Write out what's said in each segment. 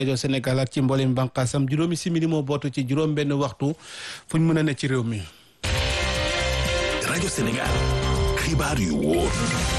rajo Sénégal ak ci mboolem bànqaasam juróomi simili moo bootu ci juróom benn waxtu fu ñu mën a ne ci réew mi. rajo Sénégal xibaar yu wóor.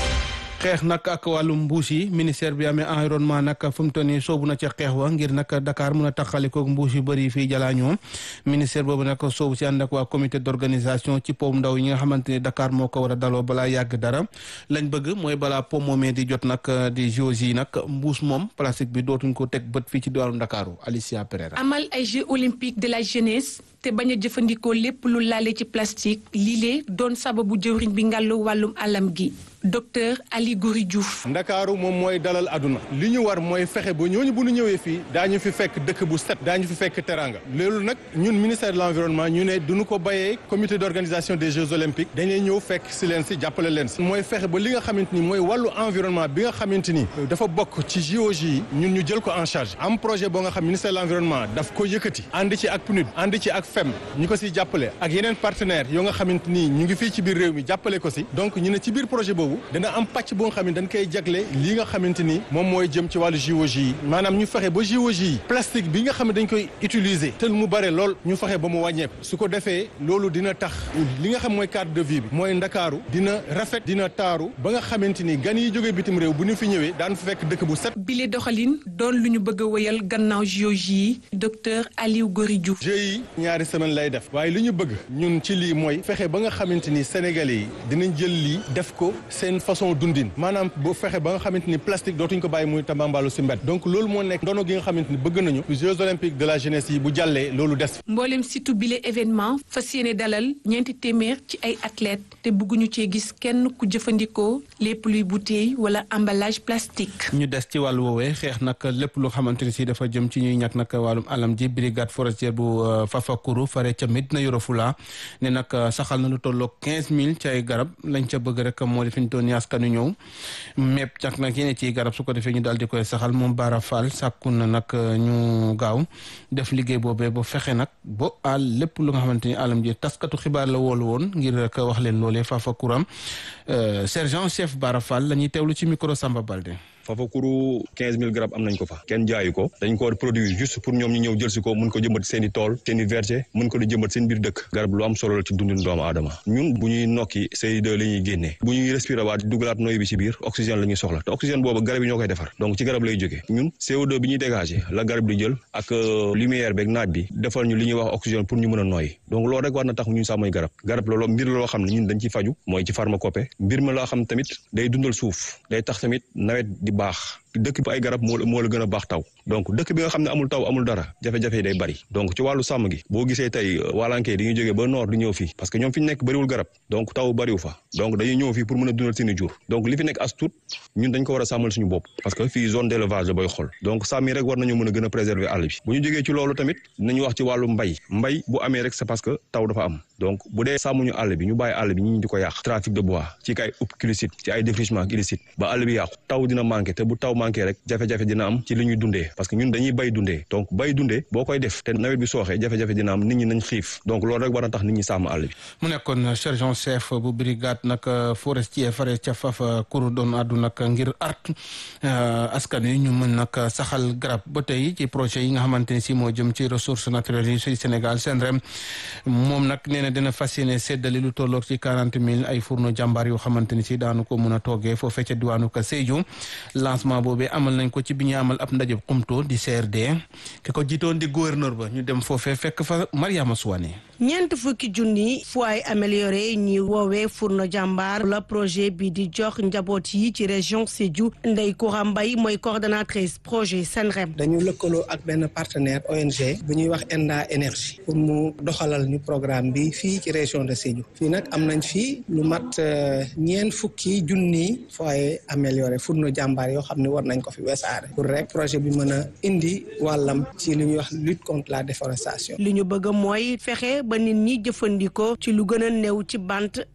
xeex nag ak wàllum mbuus yi ministère bi amee environnement nag fu mu toll nii soobu na ca xeex wa ngir nag Dakar mun a taxalikoog mbuus yu bëri fii jalaañoo ministère boobu nag soobu si ànd ak waa comité d'organisation ci pom ndaw yi nga xamante ni Dakar moo ko war a daloo balaa yàgg dara lañ bëgg mooy balaa pom moomee di jot nag di JOJ yi nag mbuus moom plastique bi dootuñ ko teg bët fii ci diwaanu Ndakaaru Alicia Pereira. amal ay Jeux olympiques de la jeunesse te bañ a jëfandikoo lépp lu laale ci plastique lii doon sababu jëwriñ bi ngàllu wàllum alam gi docteur Ali Goury Diouf. ndakaaru moom mooy dalal aduna li ñu war mooy fexe ba ñooñu bu ñu ñëwee fii daañu fi fekk dëkk bu set daañu fi fekk teranga loolu nag ñun ministère de l'environnement ñu ne duñu ko bayee comité d'organisation des jeux olympiques dañuy ñëw fekk si leen si jàppale leen si mooy fexe ba li nga xamante ni mooy wàllu environnement bi nga xamante ni dafa bokk ci JOJ yi ñun ñu jël ko en charge am projet boo nga xam ministère de l'environnement daf ko yëkkati ànd ci ak PNUD ànd ci ak FEM ñu ko si jàppale ak yeneen partenaires yoo nga xamante ni ñu ngi fii ci biir réew mi jàppale ko si donc ñu ne ci biir projet boobu dana am pàcc boo nga xam ne dañ koy jagle lii nga xamante ni moom mooy jëm ci wàllu JOJ yi maanaam ñu fexe ba JOJ yi plastique bi nga xam ne dañ koy utiliser te mu bare lool ñu fexe ba mu wàññeeku su ko defee loolu dina tax li nga xam mooy cadre de vie bi mooy ndakaaru dina rafet dina taaru ba nga xamante ni gan yi jógee bitim réew bu ñu fi ñëwee daan fa fekk dëkk bu set bile doxalin doon lu ñu bëgg a wëyal gannaaw JOJ yi docteur Aliou Goury Diouf jeux yi ñaari semaine lay def waaye li ñu bëgg ñun ci lii mooy fexe ba nga xamante ni sénégalais yi dinañ jël lii def ko seen façon dundin maanaam bu fexe ba nga xamante ni plastique dootuñ ko bàyyi muy tambambalu si mbedd donc loolu moo nekk ndono gi nga xamante ni bëgg nañu Jeux olympiques de la jeunesse yi bu jàllee loolu des mboolem situ bile événement fas yéene dalal ñeenti téeméer ci ay athlètes te bëgguñu cee gis kenn ku jëfandikoo lépp luy bouteille wala emballage plastique. ñu des ci wàllu woowee xeex nag lépp lu xamante ni si dafa jëm ci ñuy ñàkk nag wàllum alam ji brigade forestière bu Fafakuru fare ca Medina Yoro Fula ne nag saxal na lu tolloog quinze mille ci ay garab lañ ca bëgg rek moo di fi ñu doon askanu ñëw mépp cak nag yéene ci garab su ko defee ñu daal di koy saxal moom Bara Fall sàkku na nag ñu gaaw def liggéey boobee ba fexe nag ba àll lépp lu nga xamante ni alam ji taskatu xibaar la woolu woon ngir rek wax leen loolee Fafakuram sergent chef Bara Fall la ñuy teewlu ci micro Samba Balde. Fafakuru quinze mille garab am nañ ko fa kenn jaayu ko dañ ko war produire juste pour ñoom ñu ñëw jël si ko mun ko jëmbat seen i tool seen i verger mun ko di jëmbat seen biir dëkk garab lu am solo la ci dundin doomu aadama ñun bu ñuy nokki CO2 la ñuy génnee bu ñuy respirer waat dugalaat noy bi ci biir oxygène la ñuy soxla te oxygène boobu garab yi ñoo koy defar donc ci garab lay jógee ñun CO2 bi ñuy dégager la garab di jël ak lumière beeg naaj bi defal ñu li ñuy wax oxygène pour ñu mën a noyyi donc loolu rek war na tax ñun sàmmoy garab garab loolu mbir la loo xam ne ñun dañ ciy faju mooy ci pharmacopée mbir ma loo xam tamit day dundal suuf day tax tamit nawet di baax dëkk bi ay garab moo moo la gën a baax taw donc dëkk bi nga xam ne amul taw amul dara jafe-jafe yi day bari donc ci wàllu sàmm gi boo gisee tey walankee di ñu jógee ba nord di ñëw fii parce que ñoom fi ñu nekk bëriwul garab donc taw bëriwu fa donc dañuy ñëw fii pour mën a dundal seeni jur donc li fi nekk as tuut ñun dañ ko war a sàmmal suñu bopp parce que fii zone d'élevage la booy xool donc sàmm yi rek war nañu mën a gën a préserver àll bi bu ñu jógee ci loolu tamit dinañu wax ci wàllu mbay mbay bu amee rek c'est parce que taw dafa am donc bu dee sàmmuñu àll bi ñu bàyyi àll bi ñi di ko yàq trafic de bois ci kay upp illicite ci ay défrichement illicite ba àll bi yàqu taw dina manqué te bu taw manqué rek jafe-jafe dina am ci li ñuy dundee parce que ñun dañuy bay dundee donc bay dundee boo koy def te nawet bi sooxee jafe-jafe dina am nit ñi nañ xiif donc loolu rek war na tax nit ñi sàmm àll bi mu nekkoon sergent chef bu brigade nag forestier fare ca Fafakuru doon àddu nag ngir art askan wi ñu mën nag saxal garab ba tey ci projet yi nga xamante ni si moo jëm ci ressources naturelles yi ci Sénégal seen rem moom nag nee na dina fas yéene séddale lu tolloog ci quarante mille ay fourneau jàmbaar yoo xamante ni si daanu ko mën a toogee foofee ca diwaanu ka Sédhiou lancement boobee amal nañ ko ci bi ñu amal ab ndaje xumto di CRD ki ko jiitoon di gouverneur ba ñu dem foofee fekk fa Mariama Souane ñeent fukki junni foyer amélioré ñi woowee fourneau jàmbaar la projet bi di jox njaboot yi ci région Sédhiou Ndeye Koura Mbaye mooy coordonnatrice projet Senrem dañu lëkkaloo ak benn partenaire ONG bu ñuy wax Enda énergie pour mu doxalal ñu programme bi fii ci région de Sédhiou fii nag am nañ fii lu mat ñeent fukki junni foyer amélioré fourneau jàmbaar yoo xam ne war nañ ko fi wesaare pour rek projet bi mën a indi wàllam ci li ñuy wax lutte contre la déforestation li ñu bëgg mooy fexe ba nit ñi jëfandikoo ci lu gën a néew ci bant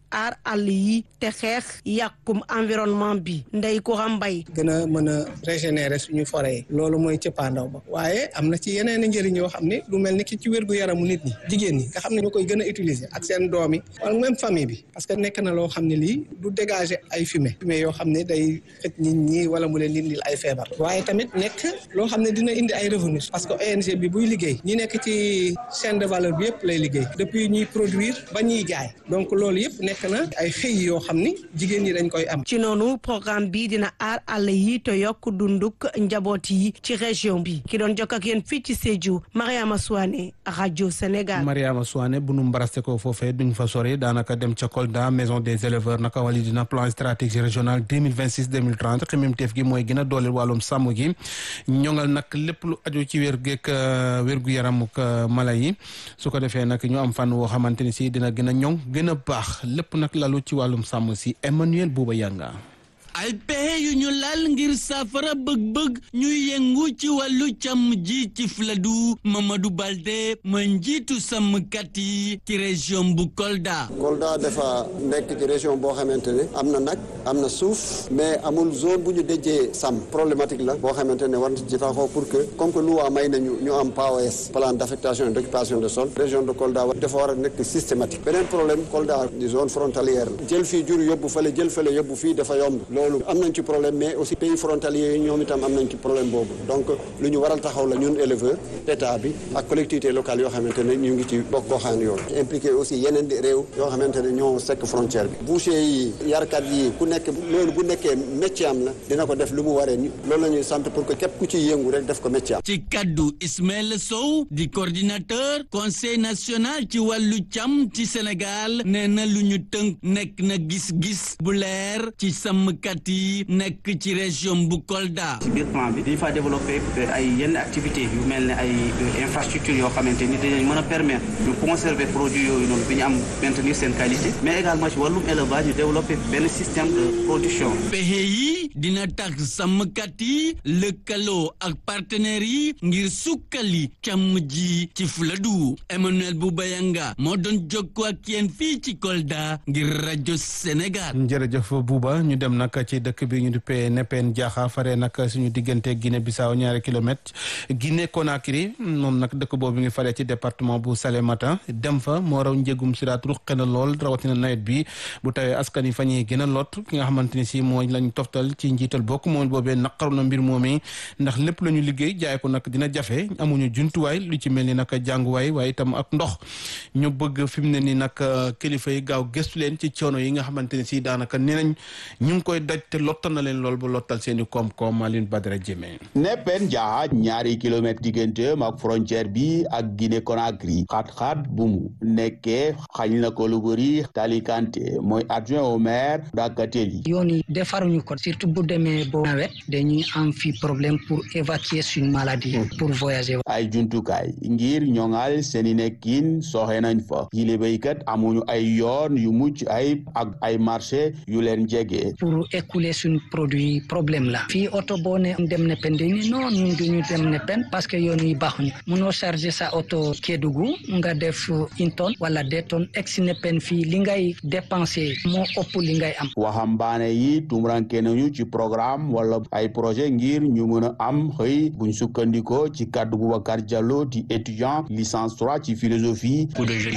aar àll yi te xeex yàqum environnement bi ndey ko mbay gën a mën a régénérer suñu forêt yi loolu mooy cëppaandaw ba waaye am na ci yeneen i njëriñ yoo xam ne lu mel ni ki ci wérgu yaramu nit ñi jigéen ñi nga xam ne ñoo koy gën a utiliser ak seen doom yi wala même famille bi parce que nekk na loo xam ne lii du dégager ay fumée fumée yoo xam ne day xëj nit ñi wala mu leen indil ay feebar waaye tamit nekk loo xam ne dina indi ay revenus parce que ONG bi buy liggéey ñi nekk ci chaîne de valeur bi yëpp lay liggéey depuis ñuy produire ba ñuy jaay donc loolu yëpp nekk na ay xëy yoo xam ni jigéen ñi dañ koy am. ci noonu programme bi dina aar àll yi te yokk dunduk njaboot yi ci région bi ki doon jokk ak yéen fii ci Sédhiou Mariama Souane rajo Sénégal. Mariama Souane bu nu mbaraste ko foofee duñ fa sori daanaka dem ca Kolda maison des éleveurs naka wali dina plan stratégique régional 2026 2030 xemmeemteef gi mooy gën a dooleel wàllum sàmm gi ñoŋal nag lépp lu aju ci wér geek wérgu yaramuk mala yi su ko defee nag ñu am fan woo xamante ni si dina gën a ñoŋ gën a baax lépp nag lalu ci wàllum sàmm si Emmanuel Bouba Yanga ay pexe yu ñu laal ngir saafara bëgg-bëgg ñuy yëngu ci wàllu càmm ji ci Fuladu Mamadou Balde mooy njiitu sàmmkat yi ci région bu Kolda. Kolda dafa nekk ci région boo xamante ne am na nag am na suuf mais amul zone bu ñu déjee sàmm problématique la boo xamante ne war na ci taxaw pour que comme que loi may nañu ñu am PAOS plan d' affectation et d' occupation de sol région de Kolda dafa war a nekk systématique beneen problème Kolda di zone frontalière la jël fii jur yóbbu fële jël fële yóbbu fii dafa yomb loolu am nañ ci problème mais aussi pays frontaliers yi ñoom itam am nañ ci problème boobu donc lu ñu waral taxaw la ñun éleveur état bi ak collectivité locale yoo xamante ne ñu ngi ci bokk goxaan yoon impliqué aussi yeneen réew yoo xamante ne ñoo sekk frontière bi boucher yi yarkat yi ku nekk loolu bu nekkee métier am la dina ko def lu mu waree ni loolu la ñuy sant pour que képp ku ciy yëngu rek def ko métier am ci kaddu Ismaël Sow di coordinateur conseil national ci wàllu càmm ci Sénégal nee na lu ñu tënk nekk na gis-gis bu leer ci sàmmkat yi nekk ci région bu Kolda. ci biir plan bi dañu faa développé ay yenn activités yu mel ne ay infrastructures yoo xamante ni dinañ mën a permettre ñu conserver produits yooyu noonu bi ñu am maintenir seen qualité mais également ci wàllum élevage ñu développé benn système de production. pexe yi dina tax sàmmkat yi lëkkaloo ak partenaires yi ngir sukkali càmm ji ci Fuladu Emmanuel Boubayanga moo doon jokkoo ak yéen fii ci Kolda ngir rajo Sénégal. jërëjëf Bouba ñu dem nag ci dëkk bi ñu duppee Nepen Diakha fare nag suñu diggante Guinée Bissau ñaari kilomètre Guinée Conakry moom nag dëkk boobu ngi faree ci département bu Salémata dem fa moo raw njégum siraat ruqe na lool rawatina nawet bi bu tawee askan yi fa ñuy gën a lot ki nga xamante ni si mooy lañ toftal ci njiital bokk moom boobee naqaru na mbir moomee ndax lépp la ñu liggéey jaay ko nag dina jafe amuñu jumtuwaay lu ci mel ni nag jànguwaay waaye itam ak ndox ñu bëgg fi mu ne ni nag kilifa yi gaaw gëstu leen ci coono yi nga xamante ne si daanaka nee nañ ñu ngi koy daj te lottal na leen lool ba lottal seen i koom-koom Aline Badara Jeme. Nepen Diakha ñaari kilomètre digganteem ak frontière bi ak Guinée Conakry xat-xat bu mu nekkee xañ na ko lu bëri Tali Kanté mooy adjoint au maire Dakateli. yoon yi defaruñu ko surtout bu demee bo nawet dañuy am fi problème pour évacuer suñu maladie pour voyager. ay jumtukaay ngir ñoŋal seeni nekkin soxe nañ fa yile béykat amuñu ay yoon yu mucc ay ak ay marché yu leen jege. pour écouler suñu produit problème la fii oto boo ne dem Nepen dañuy non ñun duñu dem Nepen parce que yoon yi baaxuñu munoo charger sa oto Kédougou nga def une tonne wala deux tonnes ex Nepen fii li ngay dépenser moo ëpp li ngay am. waxambaane yi tumuranke nañu ci programme wala ay projet ngir ñu mën a am xëy buñ sukkandikoo ci kàddu Boubacar Diallo di étudiant licence 3 ci philosophie.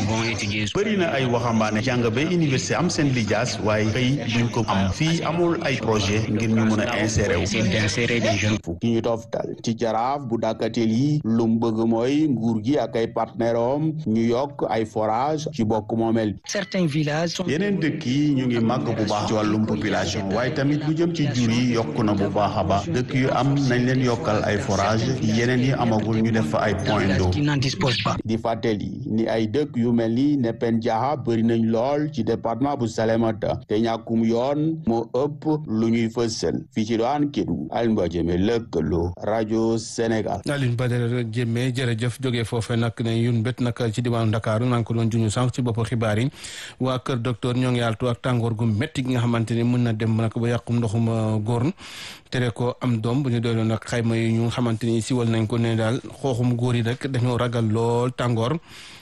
bëri na ay waxambaane jàng ba université am seen lijaas waaye xëy duñ ko am fii amul ay projet ngir ñu mën a insérer wu. ki ñu toftal ci jaraaf bu dàkkatel yi lu mu bëgg mooy nguur gi ak ay partenaire am ñu yokk ay forage ci bokk moomel certains villages. yeneen dëkk yi ñu ngi màgg bu baax ci wàllum population waaye tamit lu jëm ci jur yi yokk na bu baax a baax dëkk yu am nañ leen yokkal ay forage yeneen yi amagul ñu def fa ay point d'eau di fàttali ni ay dëkk yu mel ni Nepen Diakha bëri nañ lool ci département bu Salémata te ñàkkum yoon moo ëpp lu ñuy fësal fii ci doon Kédougou Alioune Ba Diémé lëkkaloo rajo Sénégal. Alioune Badara Diémé jërëjëf jógee foofee nag ne yun bét nag ci diwaanu Ndakaaru maa ngi ko doon juñu sànq ci bopp xibaar yi waa kër docteur ñoo ngi altu ak tàngoor gu métti gi nga xamante ni mën na dem nag ba yàqum ndoxum góor tere ko am doom bu ñu doon nag xayma yi ñu xamante ni siwal nañ ko ne daal xooxum góor yi rek dañoo ragal lool tàngoor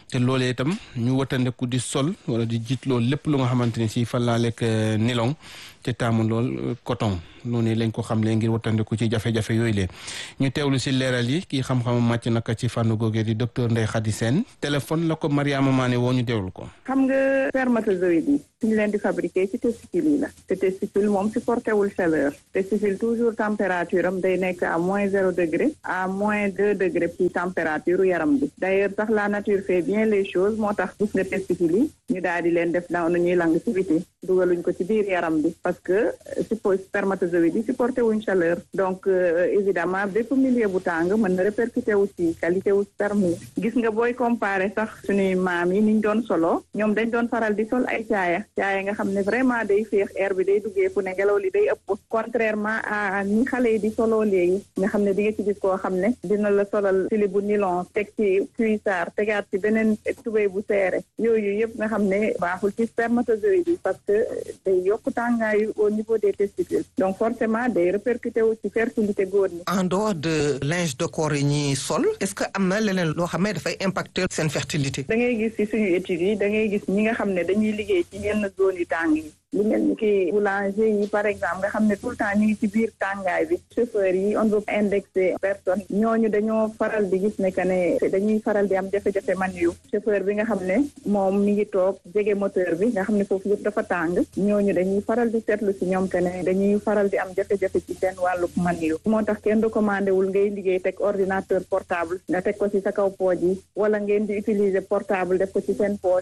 te loolee itam ñu watandeku di sol wala di jiit loolu lépp lu nga xamante ni si fan laa lekk nilon te taamu lool coton noonu lañ ko xamle ngir watandeku ci jafe-jafe yooyu lee ñu teewlu si leeral yi kii xam-xamam màcc naka ci fànn googee di docteur Ndeye Khady Sène téléphone la ko Mariama Mané woo ñu teewlu ko. xam nga spermatozoïde yi suñu leen di fabriqué ci testicule yi la te testicule moom supporté wul chaleur testicule toujours température am day nekk à moins zéro degré à moins deux degré ci température yaram bi d'ailleurs sax la nature fait bien les choses moo tax gis nga testicule yi ñu daal di leen def daaw na ñuy lang ci biti dugaluñ ko ci biir yaram bi parce que suppo spermatozoïde yi supporté wuñ chaleur donc évidemment bépp milieu bu tàng mën na répercuté wu ci qualité wu sperme gis nga booy comparé sax suñuy maam yi niñ doon solo ñoom dañ doon faral di sol ay caaya caaya nga xam ne vraiment day féex air bi day duggee fu ne ngelaw li day ëpp contrairement à ñi xale yi di solo léegi nga xam ne di nga ci gis koo xam ne dina la solal sili bu nylon teg ci cuissard tegaat ci beneen tubéy bu seere yooyu yëpp nga xam ne baaxul ci spermatozoïde yi parce que day yokk tàngaayu au niveau des testicules donc forcément day répercuté wu ci fertilité góor ñi en dehors de linge de corps yi ñuy sol est-ce que am na leneen loo xam ne dafay impacter seen fertilité da ngay gis ci suñu études yi da ngay gis ñi nga xam ne dañuy liggéey ci yenn zone yu tàng yi lu mel ni ki boulanger yi par exemple nga xam ne tout le temps ñu ngi ci biir tàngaay bi chauffeur yi on veut indexer personne ñooñu dañoo faral di gis ne que ne dañuy faral di am jafe-jafe man yu chauffeur bi nga xam ne moom mi ngi toog jege moteur bi nga xam ne foofu yëpp dafa tàng ñooñu dañuy faral di seetlu si ñoom que ne dañuy faral di am jafe-jafe ci seen wàllu man yu moo tax kenn recommandé wul ngay liggéey teg ordinateur portable nga teg ko ci sa kaw pooj yi wala ngeen di utiliser portable def ko ci seen poche.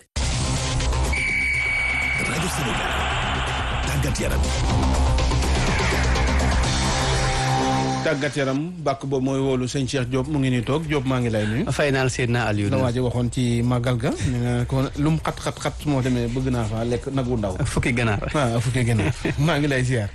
rajo Sénégal tàggat yaram tàggat yaram bàkk boobu mooy woolu sëñ Cheikh Diop mu ngi nii toog Diop maa ngi lay nuyu. fay naal seen naa Aliou. la waaji waxoon ci màggal ga. nee na ko lu mu xat xat xat su ma demee bëgg naa fa lekk nag wu ndaw. fukki ganaar waaw fukki ganaar maa ngi lay ziar.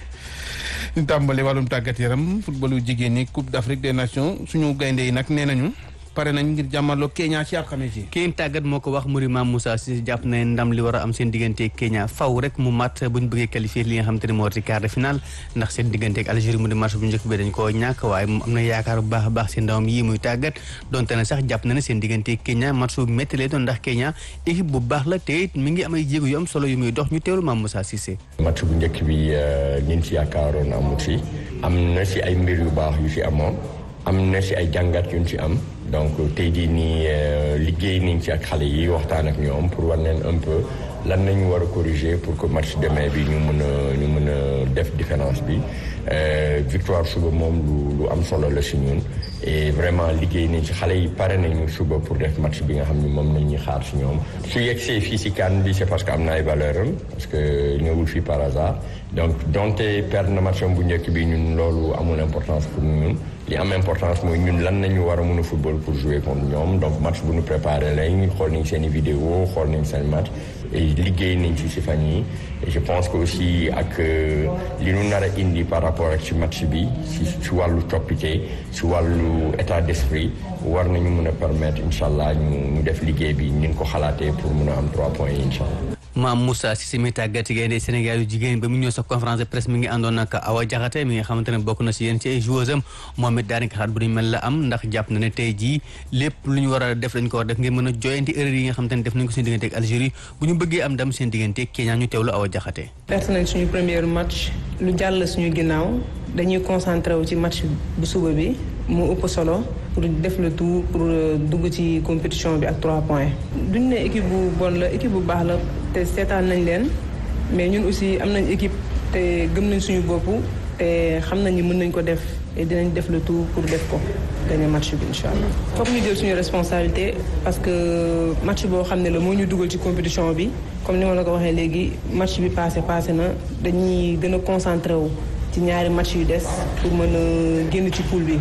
ñu tàmbali wàllum tàggat yaram footballu jigéen ñi Coupe d'Afrique des Nations suñu gaynde yi nag nee nañu. pare nañ ngir jàmmarloo Kenya ci alxames yi. kii tàggat moo ko wax muri Mame Moussa Cissé jàpp na ndam li war a am seen diggante Kenya faw rek mu mat bu ñu bëggee qualifier li nga xam te ne moo war ci quart de finale ndax seen diggante ak Algérie mu di match bu njëkk bi dañ koo ñàkk waaye am na yaakaar bu baax a baax seen ndawam yi muy tàggat donte ne sax jàpp na ne seen diggante Kenya match bu métti lay doon ndax Kenya équipe bu baax la te it mi ngi am ay jéego yu am solo yu muy dox ñu teewlu Mame Moussa Cissé. match bu njëkk bi ñun ci yaakaaroon amut si am na si ay mbir yu baax yu si amoon am na si ay jàngat yu ñu si am donc tey jii nii liggéey nañ ci ak xale yi waxtaan ak ñoom pour war leen un peu lan nañu war a corriger pour que match demain bi ñu mën a ñu mën a def différence bi victoire suba moom lu lu am solo la si ñun et vraiment liggéey nañ ci xale yi pare nañu suba pour def match bi nga xam ni moom nañ ñuy xaar si ñoom su yegsee fii si CAN bi c'est parce que am na ay valeur am parce que ñëwul fii par hasard donc donte perdre na match am bu njëkk bi ñun loolu amul importance pour ñun li am importance mooy ñun lan nañu war a mën a football pour jouer contre ñoom donc match bu ñu préparé lañ xool nañ seen i vidéo xool nañ seen match et liggéey nañ ci si fan yi et je pense que aussi ak li ñu nar a indi par rapport ak ci match bi si si wàllu coppite si wàllu état d'esprit war nañu mën a permettre incha allah ñu ñu def liggéey bi ñu ko xalaatee pour mën a am trois points yi incha allah. Mame Moussa Cissé mi tàggat ci gaynde Sénégal yu jigéen ba mu ñëw sa conférence de presse mi ngi àndoon ak Awa Diakhaté mi nga xamante ne bokk na si yéen ci ay joueurs am moom it daanaka xaat bu ñu mel la am ndax jàpp na ne tey jii lépp lu ñu war a def dañ ko war def ngir mën a joyanti erreur yi nga xamante ne def nañ ko seen diggante ak Algérie bu ñu bëggee am ndam seen diggante Kenya ñu teewlu Awa Diakhaté perte nañ suñu premier match lu jàll suñu ginnaaw dañuy concentré wu ci match bu suba bi mu ëpp solo pour def le tout pour dugg ci compétition bi ak trois points. duñ ne équipe bu bon la équipe bu baax la te seetaan nañ leen mais ñun aussi am nañ équipe te gëm nañ suñu bopp te xam nañ ni mën nañ ko def et dinañ def le tout pour def ko gagner match bi incha allah. foog ñu jël suñu responsabilité parce que match boo xam ne la moo ñu dugal ci compétition bi comme ni ma la ko waxee léegi match bi passé passé na dañuy gën a concentré wu ci ñaari match yu des pour mën a génn ci poule bi.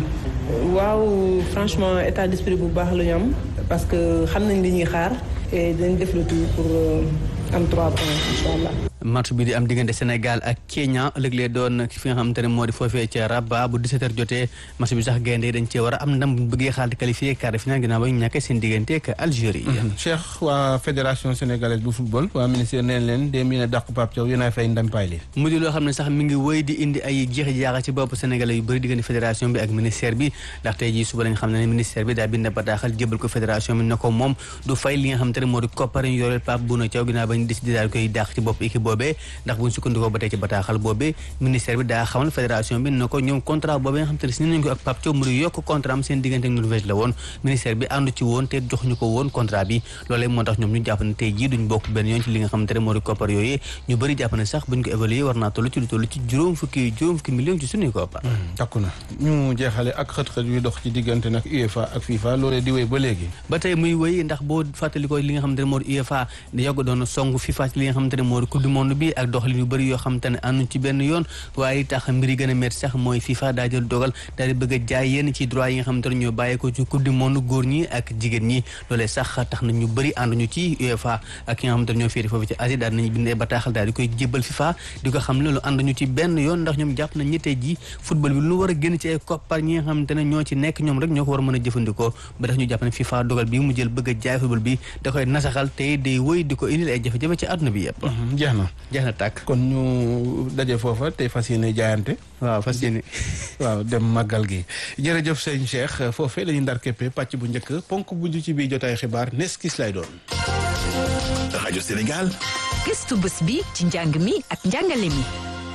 waaw franchement état d'esprit bu baax la ñu am parce que xam nañ li ñuy xaar et dañ def le tout pour am trois points incha allah. match bi di am diggante Sénégal ak Kenya ëllëg lee doon fi nga xamante ne moo di foofee ca Rabat bu 17h jotee match bi sax gaynde dañ cee war a am ndam bu bëggee xaal di qualifié quart de finale ginnaaw ba ñu ñàkkee seen diggante ak Algérie. Cheikh waa fédération sénégalaise bu football waa ministère neen leen dem yéen a dàq Pape Thiaw yéen a fay ndampaay li mu di loo xam ne sax mi ngi wéy di indi ay jeexi jaaxa ci bopp sénégalais yu bëri diggante fédération bi ak ministère bi ndax tey jii suba lañ xam ne ministère bi daa bind bataaxal jébal ko fédération bi ne ko moom du fay li nga xamante ne moo di koppar ñu yoreel Pape Bouna Thiaw ginnaaw ba ñu décidé daal koy dàq ci bopp équipe boobee ndax buñ sukkandikoo ba tey ci bataaxal boobee ministère bi daa xamal fédération bi ne ko ñoom contrat boobee nga xamante ne si nañ ko ak Pape Thiaw mu di yokk contrat am seen diggante ak Norvège la woon ministère bi àndu ci woon te jox ñu ko woon contrat bi loolee moo tax ñoom ñu jàpp ne tey jii duñ bokk benn yoon ci li nga xamante ne moo di koppar yooyu ñu bëri jàpp ne sax buñ ko évaluer war naa toll ci lu toll ci juróom fukki juróom fukki millions ci suñuy koppar takku na ñu jeexale ak xët-xët yu dox ci diggante nag UEFA ak FIFA loolee di wéy ba léegi ba tey muy wéy ndax boo fàttalikoo li nga xamante ne moo di UEFA da yogg doon song FIFA ci li nga xamante ne moo di coupe du monde bi ak doxalin yu bëri yoo xamante ne ànduñ ci benn yoon waaye tax mbir yi gën a métti sax mooy FIFA daa jël dogal daal di bëgg a jaay yenn ci droit yi nga xamante ne ñoo bàyyeekoo ci coupe du monde góor ñi ak jigéen ñi loolee sax tax na ñu bëri ànduñu ci UEFA ak ki nga xamante ne ñoo féete foofu ci Asie daal nañu bindee bataaxal daal di koy jébbal FIFA di ko xam ne loolu ànduñu ci benn yoon ndax ñoom jàpp nañ ñettee ji football bi lu war a génn ci ay koppar ñi nga xamante ne ñoo ci nekk ñoom rek ñoo ko war a mën a jëfandikoo ba tax ñu jàpp ne FIFA dogal bi mu jël bëgg a jaay football bi da koy nasaxal tey day wëy di ko indil ay jafe-jafe ci àdduna bi yëpp jeex na jeex na tàkk kon ñu daje foofa tey fas yéene jaayante waaw fas yéene waaw dem màggal gi jërëjëf sëñ Cheikh foofee la ñu ndar képpe pàcc bu njëkk ponk bu ci biir jotaay xibaar nes kis lay doon rajo Sénégal gëstu bés bi ci njàng mi ak njàngale mi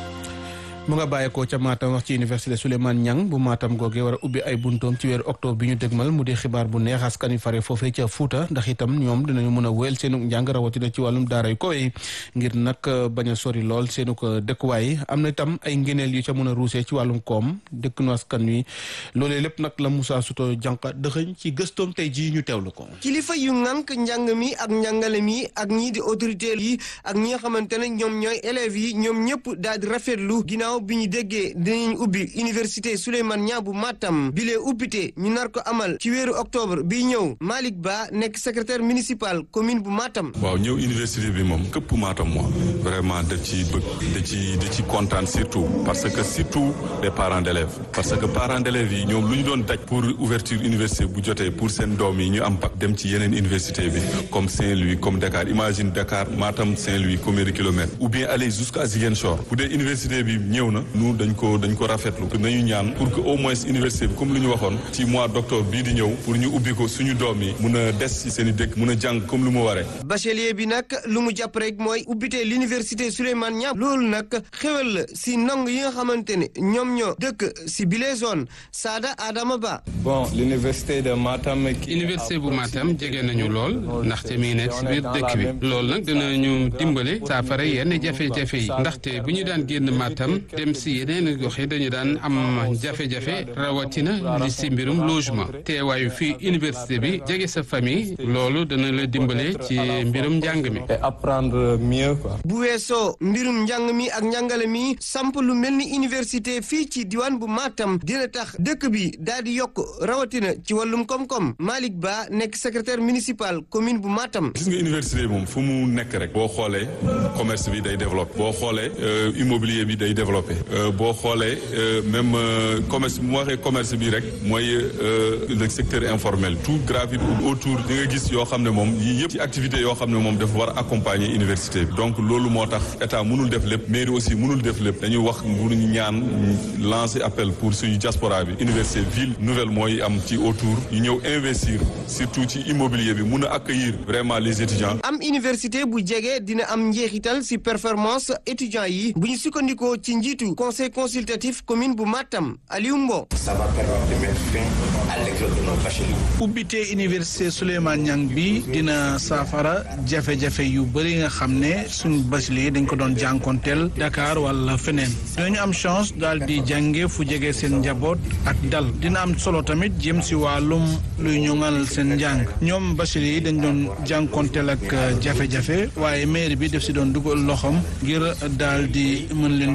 mu nga bàyyeekoo ca Matam wax ci université Souleymane Niang bu Matam googee war a ubbi ay buntoom ci weeru octobre bi ñu dégmal mu di xibaar bu neex askan wi fare foofee ca Fuuta ndax itam ñoom dinañu mën a wéyal seenu njàng rawatina ci wàllum daara yu koy ngir nag bañ a sori lool seenu ko dëkkuwaay am na itam ay ngeneel yu ca mën a ruusee ci wàllum koom dëkknu askan wi loolee lépp nag la Moussa Souto jànqa dëxëñ ci gëstoom tey jii ñu teewlu ko. kilifa yu ŋànk njàng mi ak njàngale mi ak ñii di autorité yi ak ñi nga xamante ne ñoom ñooy élèves yi ñoom ñëpp daal di rafetlu ginnaaw bi ñu déggee dinañ ubbi université Souleymane Niang bu Matam bi lee ubbite ñu nar ko amal ci weeru octobre bi ñëw Malick Ba nekk secrétaire municipal commune bu Matam. waaw ñëw université bi moom këpp Matam moom vraiment da ci bëgg da ci da ci kontaan surtout parce que surtout les parents d'élèves parce que parents d'élèves yi ñoom lu ñu doon daj pour ouverture université bu jotee pour seen doom yi ñu am bac dem ci yeneen université bi comme Saint-Louis comme Dakar imagine Dakar Matam Saint-Louis combien de kilomètres ou bien aller jusqu'à Ziguinchor bu dee université bi ñëw na nous dañ ko dañ ko rafetlu nañu ñaan pour que au moins université bi comme lu ñu waxoon ci mois d'octobre bii di ñëw pour ñu ubbi ko suñu doom yi mun a des ci seen i dëkk mun a jàng comme lu mu waree. bachelier bi nag lu mu jàpp rek mooy ubbite l'université Souleymane Niang loolu nag xewal la si ndong yi nga xamante ne ñoom ñoo dëkk si bile zone Sada Adama Ba. bon l'université de Matam. université bu Matam jege nañu lool ndaxte mi ngi nekk si biir dëkk bi loolu nag dinañu dimbale saafara yenn jafe-jafe yi ndaxte bu ñu daan génn Matam dem si yeneen gox yi dañu daan am jafe-jafe rawatina li si mbirum logement teewaayu fii université bi jege sa famille loolu dana la dimbale ci mbirum njàng mi. et apprendre mieux quoi. bu weesoo mbirum njàng mi ak njàngale mi samp lu mel ni université fii ci diwaan bu Matam dina tax dëkk bi daal di yokk rawatina ci wàllum koom-koom Malick Ba nekk secrétaire municipal commune bu Matam. gis nga université bi moom fu mu nekk rek. boo xoolee commerce bi day développé. boo xoolee immobilier bi day développé. boo xoolee même commerce bu ma waxee commerce bi rek mooy le secteur informel tout gravite autour di nga gis yoo xam ne moom yii yëpp ci activité yoo xam ne moom dafa war a accompagner université bi donc loolu moo tax état mënul def lépp mairie aussi mënul def lépp dañuy wax pour ñu ñaan lancer appel pour suñu diaspora bi université ville nouvelle mooy am ci autour ñu ñëw investir surtout ci immobilier bi mun a accueillir vraiment les étudiants. am université bu jege dina am njeexital si performance étudiants yi bu ñu sukkandikoo ci njiitu conseil consultatif commune bu Matam Aliou Mbo. ça va permettre de mettre fin à l'exode de nos bacheliers. ubbite université Souleymane Niang bi dina saafara jafe-jafe yu bëri nga xam ne suñu bachelier dañ ko doon jànkonteel Dakar wala feneen dinañu am chance daal di jànge fu jege seen njaboot ak dal dina am solo tamit jëm si wàllum luy ñoŋal seen njàng ñoom bachelier yi dañ doon jànkonteel ak jafe-jafe waaye maire bi def si doon dugal loxoom ngir daal di mën leen jàppale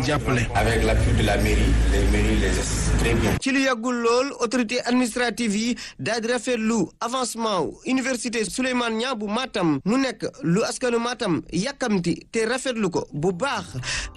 jàppale. avec l'appui de la mairie les mairies les assistent très bien. ci lu yàggul lool autorité administrative yi daal di rafetlu avancement université Souleymane Niang bu Matam mu nekk lu askanu Matam yàkkamti te rafetlu ko bu baax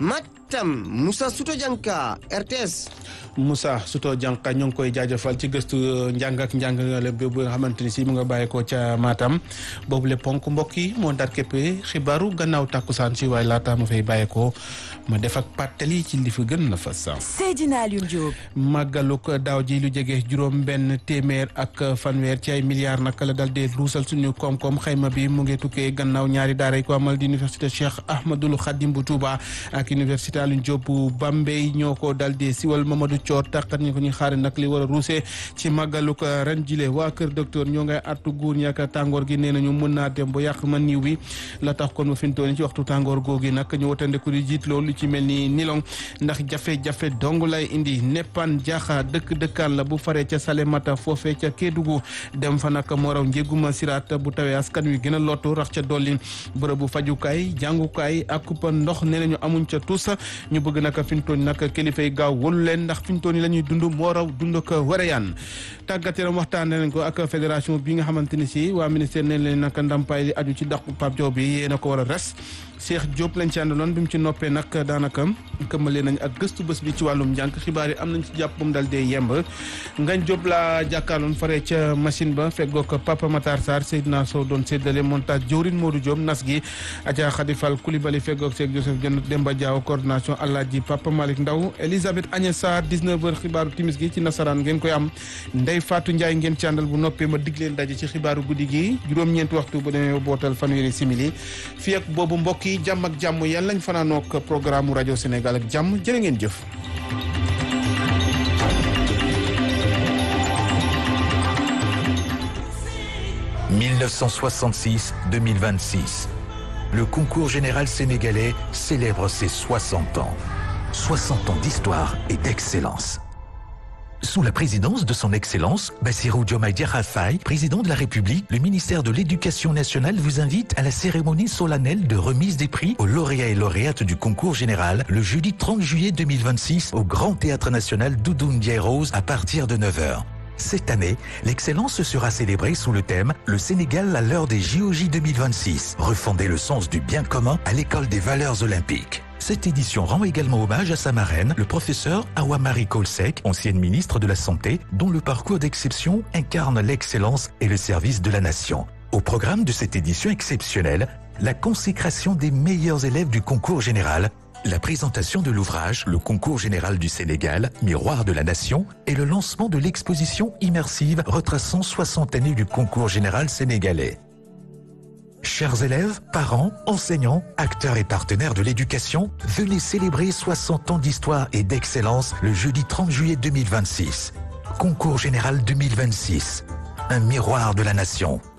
Matam Moussa Souto Dianka RTS. Moussa Souto Dianka ñoo ngi koy jaajëfal ci gëstu njàng ak njàngale bi nga xamante ni si mu nga bàyyeekoo ca Matam boobu le ponk mbokk yi moo ndar képpe xibaaru gannaaw tàkkusaan si waaye laata ma fay bàyyeekoo ma def ak pàttali ci li fi gën na fa sax. Seydina Alioune Diop. màggaluk daaw ji lu jege juróom benn téeméer ak fanweer ci ay milliards naka la dal dee ruusal suñu koom-koom xayma bi mu ngi tukkee gannaaw ñaari daara yi ko amal di université Cheikh Ahmadul Khadim bu Touba ak université Alioune Diop bu Bambey ñoo ko dal dee siwal Mamadou Thior tàqat ñu ko ñu xaare nag li war a ruusee ci màggaluk ren jile waa kër docteur ñoo ngay artu guur ñi ak tàngoor gi nee nañu mën naa dem ba yàq ma niiw bi la tax kon ma fintooni ci waxtu tàngoor googi nag ñu watandeku di jiit loolu ci mel ni nilong ndax jafe-jafe dong lay indi neppan jaaxa dëkk dëkkaan la bu faree ca Salemata foofee ca Kédougou dem fa nag moo raw njéguma siraat bu tawee askan wi gën a lottu rax ca dolli bërëbu fajukaay jàngukaay ak kuppa ndox nee nañu amuñ ca tous ñu bëgg nag fintooni nag kilifa yi gaaw wëlu leen ndax fintooni la ñuy dund moo raw dund ko wareyaan tàggat yaram waxtaan nañ ko ak fédération bi nga xamante ni si waa ministère neen leen nag ndampaay li aju ci dàqu Pape Diop bi yéen a ko war a res Cheikh Diop lañ ci àndaloon bi mu ci noppee nag daanaka këmmale nañ ak gëstu bés bi ci wàllum njàng xibaar yi am nañ ci jàpp ba mu dal dee yemb ngañ Diop laa jàkkaarloon faree ca machine ba feggoog Papa Matar Sarr Seydina Sow doon séddale montage jawrin Modou Diop nas gi Adja Khady Fall Coulibaly feggoog Cheikh Joseph Dieng Demba Diaw coordination Alaaji Papa Malick Ndaw Elisabeth Agnès Sarr 19h xibaaru timis gi ci nasaraan ngeen koy am Ndeye Fatou Ndiaye ngeen ci àndal bu noppee ma dig leen daje ci xibaaru guddi gi juróom-ñeenti waxtu bu demee bootal fanweeri simili fii ak boobu mbokk yi jàmm ak jàmm yàlla lañ fanaanook programme rajo Sénégal ak jàmm jërë ngeen jëf. « 1966-2026. Le concours général sénégalais célèbre ses 60 ans. 60 ans d'histoire et d'excellence. Sous la présidence de son Excellence, Bassirou Diomaye Diakhar Faye, président de la République, le ministère de l'Éducation nationale vous invite à la cérémonie solennelle de remise des prix aux lauréats et lauréates du concours général le jeudi 30 juillet 2026 au Grand Théâtre National Doudou Ndiaye Rose à partir de 9h. Cette année, l'excellence sera célébrée sous le thème Le Sénégal à l'heure des JOJ 2026, refonder le sens du bien commun à l'école des valeurs olympiques. Cette édition rend également hommage à sa marraine, le professeur Awamari Kolsek, ancienne ministre de la Santé, dont le parcours d'exception incarne l'excellence et le service de la nation. Au programme de cette édition exceptionnelle, la consécration des meilleurs élèves du concours général, la présentation de l'ouvrage Le concours général du Sénégal, Miroir de la Nation, et le lancement de l'exposition immersive retraçant 60 années du concours général sénégalais. Chers élèves, parents, enseignants, acteurs et partenaires de l'éducation, venez célébrer 60 ans d'histoire et d'excellence le jeudi 30 juillet 2026. Concours général 2026. Un miroir de la nation.